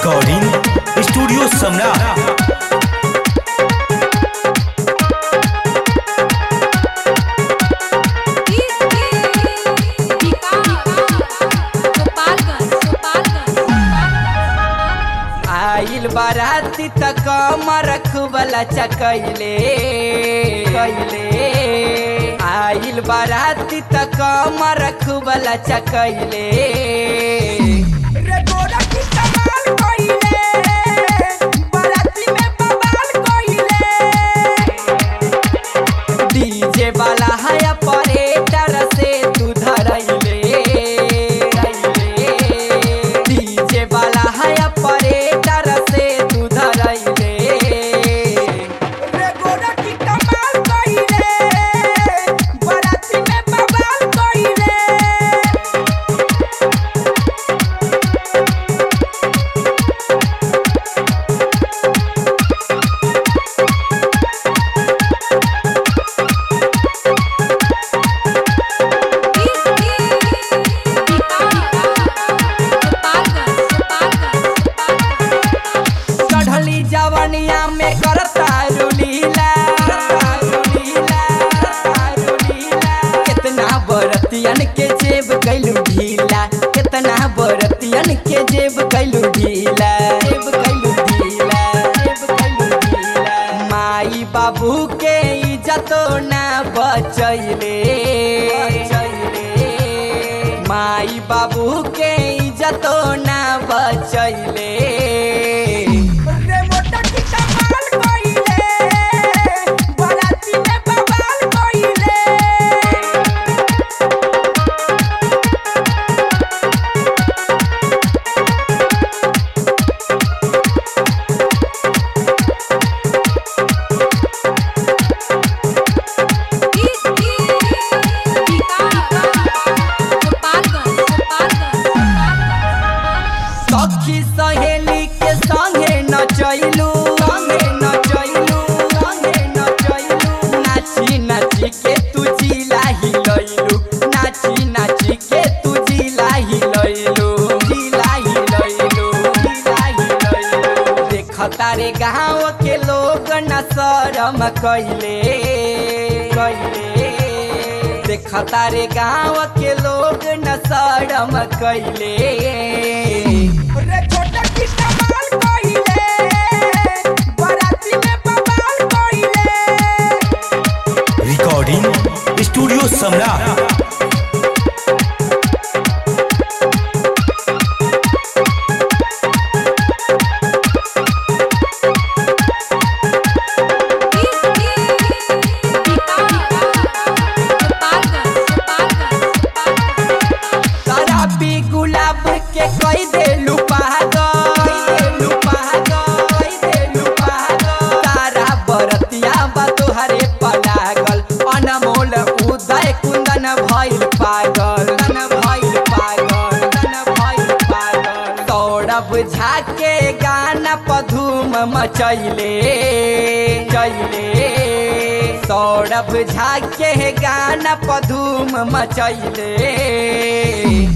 recording studio सम्राट आइल बाराती तक कमर खुबला चकैले कैले आइल बाराती तक कमर खुबला चकैले रे गोरा की कमाल कइले बाराती में बवाल कइले डीजे वाला है ऑपरेटर से तू धरैले डीजे वाला है ऑपरेटर से तू धरैले रे गोरा की कमाल कइले बाराती में बवाल कइले चढ़ली जवनिया में करता रुलीला कितना बरतियन के जेब कैलू ढीला कितना बरतियन के जेब कैलू ढीला जेब कैलू ढीला जेब कैलू ढीला माई बाबू के इज्जतो ना बचैले माई बाबू के इज्जतो ना बचैले रे मोटा की कमाल कइले बाराती में बवाल कइले सखी सहेली के संगे नचैलू संगे नचैलू संगे नचैलू नाची नाची के तू जिला हिलैलू नाची नाची के तू जिला हिलैलू जिला हिलैलू जिला हिलैलू देखता रे गाँव के लोग न शरम कैले कैले देखता रे गाँव के लोग न शरम कैले रे छोटा की कमाल कइले बाराती में बवाल कइले रिकॉर्डिंग स्टूडियो सम्राट शराबी गुलाब के कई देलू पागल कई देलू पागल तारा बरतिया बा तोहरे पलागल अनमोल उदय कुंदन भइल पागल तन भइल पागल तन भइल पागल सौरभ झा के गाना पधूम मचैले चैले सौरभ झा के गाना पधूम मचैले